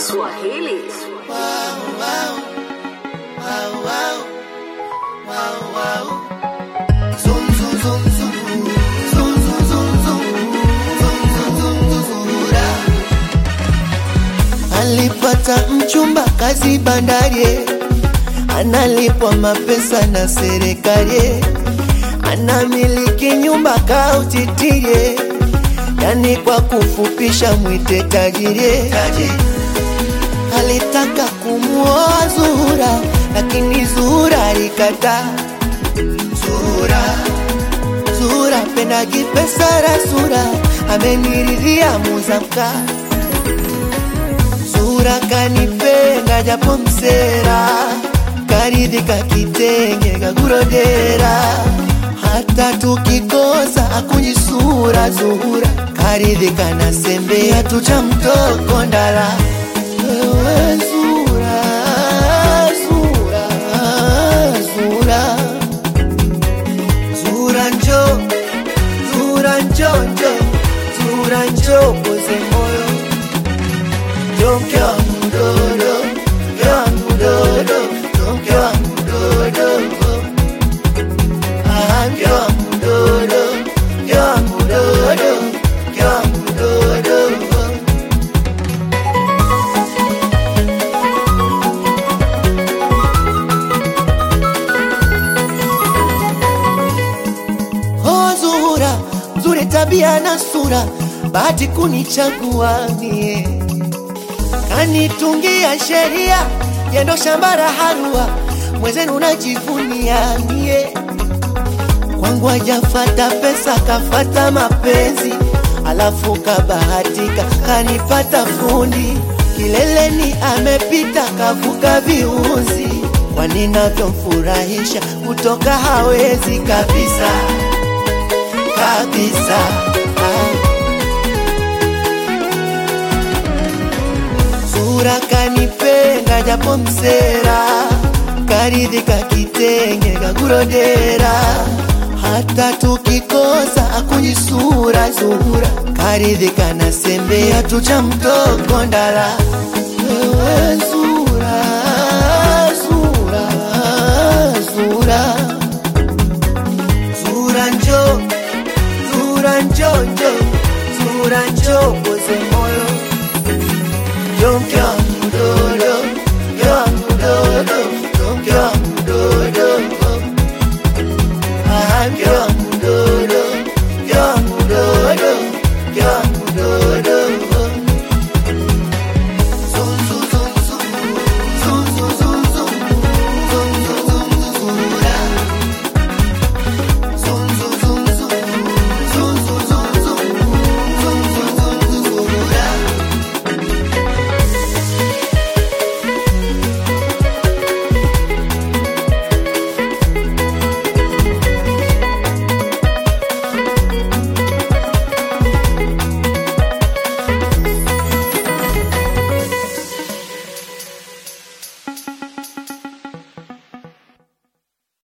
Swahili. Alipata mchumba kazi bandari, analipwa mapesa na serikali, anamiliki nyumba kautitirie, yani kwa kufupisha mwite tajiri. Alitaka kumuoa Zuhura, lakini Zuhura alikataa. Zuhura, Zuhura pendagi pesa rasura, ameniridhia muzamka Zuhura kanipenda japo msera, karidhika kitenge kakurodera, hata tukikosa akunyisura Zuhura karidhika na sembea tucha mtoko ndala wewe Zuhura, Zuhura, Zuhura, Zuhura njo, Zuhura njo njo, Zuhura njo poze moyo njo mke wangu dodo, mke wangu dodo, njo mke wangu dodo, ah mke wangu dodo, mke wangu dodo, mke wangu dodo. Oh Zuhura, nzuri tabia na sura, bahati kunichagua mie, kanitungia sheria yendo shamba la harua, mwezenu najivunia mie, kwangu hajafata pesa, kafata mapenzi, alafu kabahatika kanipata fundi, kileleni amepita, kavuka viuzi, kwani navyomfurahisha kutoka hawezi kabisa kabisa. Ah. Sura kanipenda japo msera, karidhika kitenge kakurodera, hata tukikosa akunyisura Zuhura karidhika na sembea tucha mtoko ndala wewe Zuhura, Zuhura, Zuhura, Zuhura njo, Zuhura njo njo, Zuhura njo